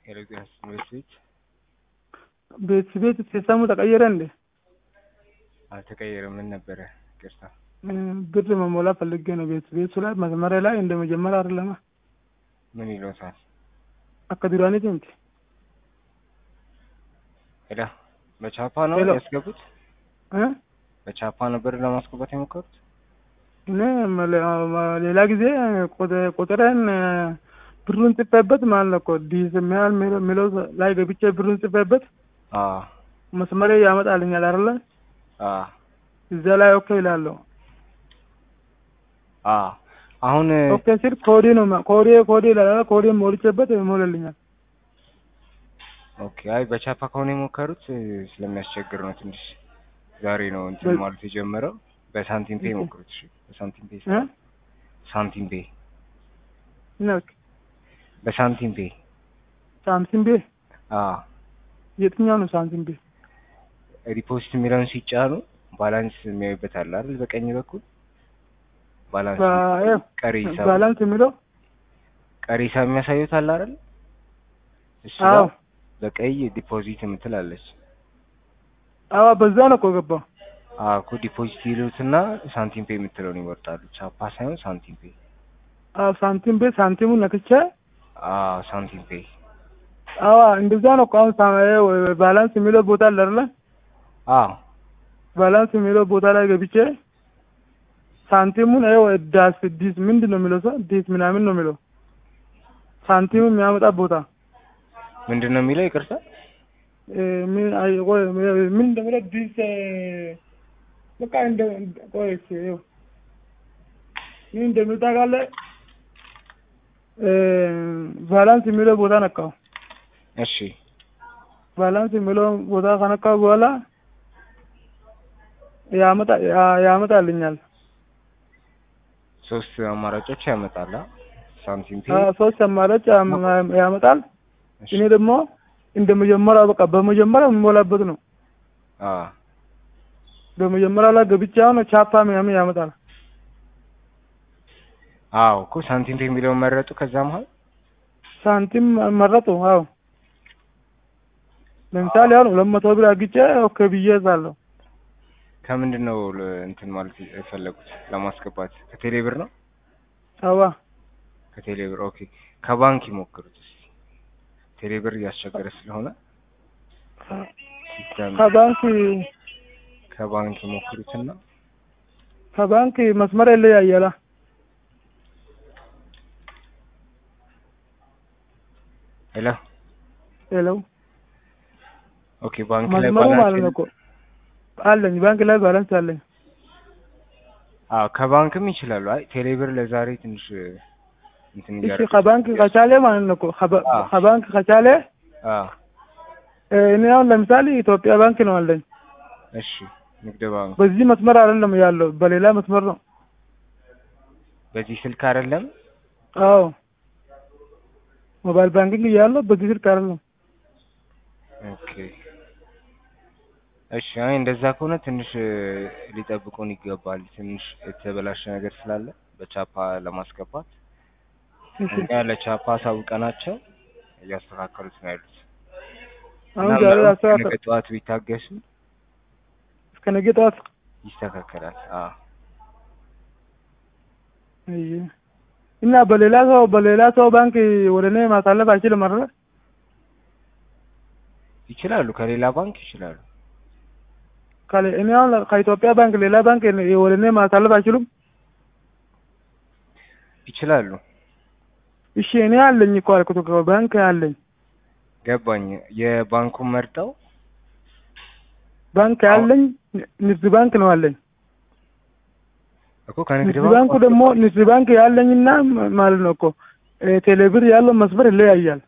ኤሌክትሮኒክስ ትምህርት ቤት ቤት ቤት ሲስተሙ ተቀየረ እንዴ? አልተቀየረም። ምን ነበረ? ይቅርታ። ብር መሞላ ፈልጌ ነው። ቤት ቤቱ ላይ መጀመሪያ ላይ እንደ መጀመሪያ አይደለማ። ምን ይሎታል? አካ ዱራኒት እንት ሄዳ በቻፓ ነው ሄሎ። ያስገቡት? እ በቻፓ ነበር ለማስገባት የሞከሩት? እኔ መለ- ማ- ሌላ ጊዜ ቁጥ- ቁጥሬን ብሩን ጽፌበት ማለት ነው እኮ ዲስ የሚያህል ሚለው- ሚለው ላይ ገብቼ ብሩን ጽፌበት አዎ መስመሬ ያመጣልኛል አይደለ? አዎ እዛ ላይ ኦኬ ይላለሁ። አዎ አሁን ኦኬ ሲል ኮዴ ነው ማ- ኮዴ ኮዴ ይላል። ኮዴ ሞልቼበት ይሞላልኛል። ኦኬ። አይ በቻፓ ከሆነ የሞከሩት ስለሚያስቸግር ነው ትንሽ። ዛሬ ነው እንትን በ- ማለት የጀመረው። በሳንቲም ፔ ኦኬ። ሞክሩት። እሺ በሳንቲም ፔ እ ሳንቲም ፔ ነው በሳንቲም ፔ ሳምሲንግ ቤ አዎ የትኛው ነው ሳምሲንግ ቤ? ሪፖስት የሚለውን ሲጫኑ ባላንስ የሚያዩበት አለ አይደል? በቀኝ በኩል ባላንስ ባ- ይኸው፣ ቀሪ ሂሳብ ባላንስ የሚለው ቀሪ ሂሳብ የሚያሳዩት አለ አይደል? እሱ አዎ ጋር በቀይ ዲፖዚት የምትላለች። አዎ በዛ ነው እኮ ገባው። አዎ እኮ ዲፖዚት ይሉትና ሳንቲም ፔ የምትለውን ይመርጣሉ። ቻፓ ሳይሆን ሳንቲም ፔ። አዎ ሳንቲም ቤ ሳንቲሙን ነክቼ አዎ ሳንቲም ፔ። አዎ እንደዛ ነው እኮ አሁን ሳ- ይኸው ባላንስ የሚለው ቦታ አለ አይደለ? አዎ ባላንስ የሚለው ቦታ ላይ ገብቼ ሳንቲሙን ይኸው ዳስ ዲስ ምንድን ነው የሚለው ሰው ዲስ ምናምን ነው የሚለው ሳንቲሙ የሚያመጣ ቦታ ምንድን ነው የሚለው? ይቅርታ እ፣ ምን አይ ቆይ ምን እንደሚለው ዲስ እ፣ በቃ እንደ ቆይ እስኪ ይኸው ምን እንደሚል ታውቃለህ? እ፣ ባላንስ የሚለው ቦታ ነካው። እሺ ባላንስ የሚለው ቦታ ከነካው በኋላ ያመጣ ያ- ያመጣልኛል። ሶስት አማራጮች ያመጣላ። ሳንቲም ፔ አዎ፣ ሶስት አማራጭ ያም- ያመጣል። እሺ እኔ ደግሞ እንደ መጀመሪያ በቃ በመጀመሪያ የምሞላበት ነው። አዎ በመጀመሪያ ላይ ገብቼ አሁን ቻፓ ምናምን ያመጣል። አዎ እኮ ሳንቲም ፔ የሚለውን መረጡ። ከዛ መሀል ሳንቲም መረጡ። አዎ ለምሳሌ አሁን ሁለት መቶ ብር አግጬ ኦኬ ብዬ እዛለሁ። ከምንድን ነው ለ- እንትን ማለት የፈለጉት ለማስገባት? ከቴሌ ብር ነው? አዋ ከቴሌ ብር ኦኬ። ከባንክ ይሞክሩት እስኪ። ቴሌ ብር እያስቸገረ ስለሆነ ሲስተም ከባንክ ከባንክ ይሞክሩትና ከባንክ መስመር ይለያያላ። ሄሎ ሄለው ኦኬ። ባንክ ላይ መስመሩ ማለት ባላንስ ነው እኮ አለኝ። ባንክ ላይ ባላንስ አለኝ። አዎ ከባንክም ይችላሉ። አይ ቴሌ ብር ለዛሬ ትንሽ እንትን እሺ እያደረገ ከባንክ ከቻለ ማለት ነው እኮ ከባ- አዎ። ከባንክ ከቻለ አዎ እ፣ እኔ አሁን ለምሳሌ ኢትዮጵያ ባንክ ነው አለኝ። እሺ። ንግድ ባንክ በዚህ መስመር አይደለም ያለው፣ በሌላ መስመር ነው። በዚህ ስልክ አይደለም። አዎ ሞባይል ባንኪንግ እያለው በዚህ ስልክ አይደለም። ኦኬ እሺ። አይ እንደዛ ከሆነ ትንሽ እ፣ ሊጠብቁን ይገባል። ትንሽ የተበላሸ ነገር ስላለ በቻፓ ለማስገባት እሺ እኛ ለቻፓ አሳውቀናቸው እያስተካከሉት ነው ያሉት። አሁን እና ዛሬ ምናልባት አስተካከል ነገ ጠዋት ቢታገሱ እስከ ነገ ጠዋት ይስተካከላል። አዎ እይ እና በሌላ ሰው በሌላ ሰው ባንክ ወደ እኔ ማሳለፍ አይችልም አይደል? ይችላሉ። ከሌላ ባንክ ይችላሉ። ካለ እኔ አሁን ከኢትዮጵያ ባንክ ሌላ ባንክ ወደ እኔ ማሳለፍ አይችሉም። ይችላሉ። እሺ እኔ አለኝ እኮ አልኩት እኮ ባንክ አለኝ። ገባኝ። የባንኩን መርጠው ባንክ አለኝ ንግድ ባንክ ነው አለኝ። እኮ ከንግድ ንግድ ባንኩ ደግሞ ንግድ ባንክ ያለኝና ም- ማለት ነው እኮ እ፣ ቴሌብር ያለው መስመር ይለያያል።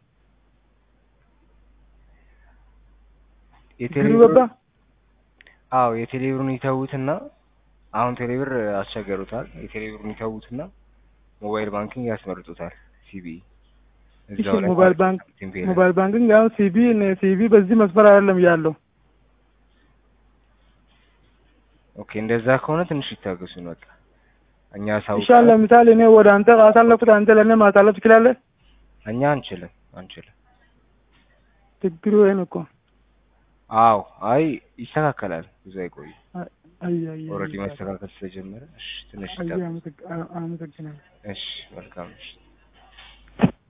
የቴሌ ግሩ ብር ገባ? አዎ የቴሌብሩን ይተዉትና አሁን ቴሌብር አስቸገሩታል። የቴሌብሩን ይተዉትና ሞባይል ባንኪንግ ያስመርጡታል። ሲቢ እሺ ሞባይል ባንክ ሞባይል ሞባይል ባንኪንግ አሁን ሲቢ ሲቢ በዚህ መስመር አይደለም ያለው። ኦኬ እንደዛ ከሆነ ትንሽ ይታገሱን። በቃ እኛ ሳውቀ ይሻል ለምሳሌ እኔ ወደ አንተ ካሳለፍኩት አንተ ለእኔ ማሳለፍ ትችላለህ? እኛ አንችልም አንችልም። ችግሩ ይሄን እኮ አዎ አይ ይስተካከላል ብዙ አይቆይም አይ አይ አይ ኦልሬዲ መስተካከል ስለጀመረ እሺ ትንሽ አይ ይጠብቅ አመሰግ- አመሰግናለሁ እሺ መልካም እሺ